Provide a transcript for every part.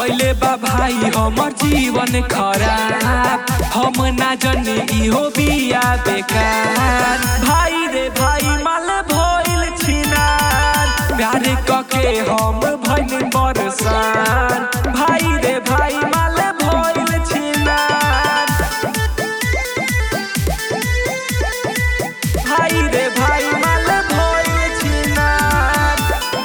कैले बा भाई हमर जीवन खराब हम ना जनी इहो बिया बेकार भाई रे भाई माल भइल छिनार प्यार कके हम भइल बरसान भाई रे भाई माल भइल छिनार भाई रे भाई माल भइल छिनार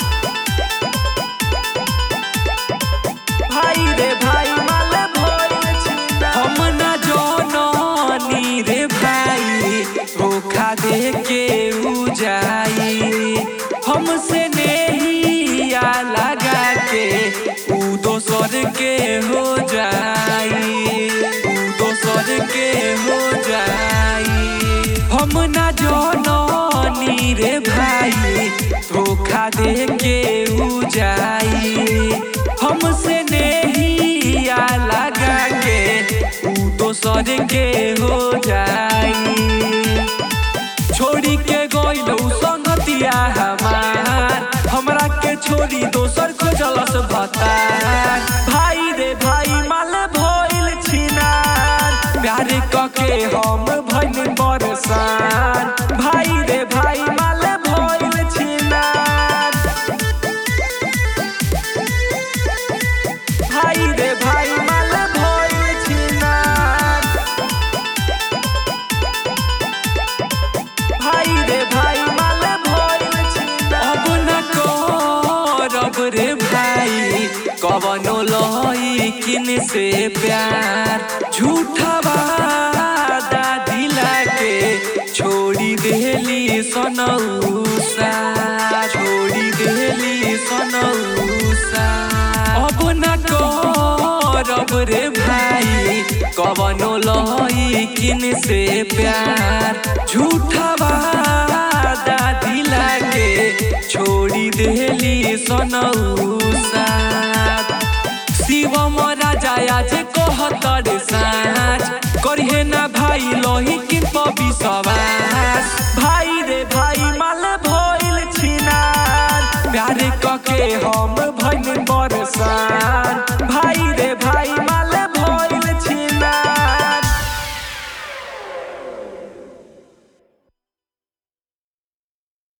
भाई रे भाई माल भइल छिनार हम ना जननी रे भाई धोखा दे के उ जाई हमसे नहिया लगा के उ दोसर के हो जाई उ दोसर के हो जाई हम ना जननी रे भाई धोखा दे के उ जाई हमसे नहिया लगा के उ दोसर के हो जाई छोड़ी के गइलौ संगतिया हमार हमरा के छोड़ी दोसर खोजलस भतार भाई रे भाई माल भइल छिनार प्यार कके हम भइल बरसान भाई रे भाई माल भइल छिनार भाई रे भाई माल भइल छिनार भाई रे भाई माल भइल छिनार अब न करब रे भाई कवनो लइकिन से प्यार झूठा वादा दिला के छोड़ी देली सनौसा छोड़ी देली सनौसा अब न करब रे भाई कवनो लइकिन से प्यार झूठा वादा दिला के छोड़ी देली सनौसा शिवम राजा आज कहतर साँझ करिहे ना भाई लही किन विश्वास भाई रे भाई माल भइल छिनार प्यार कके हम भइल बरसान भाई रे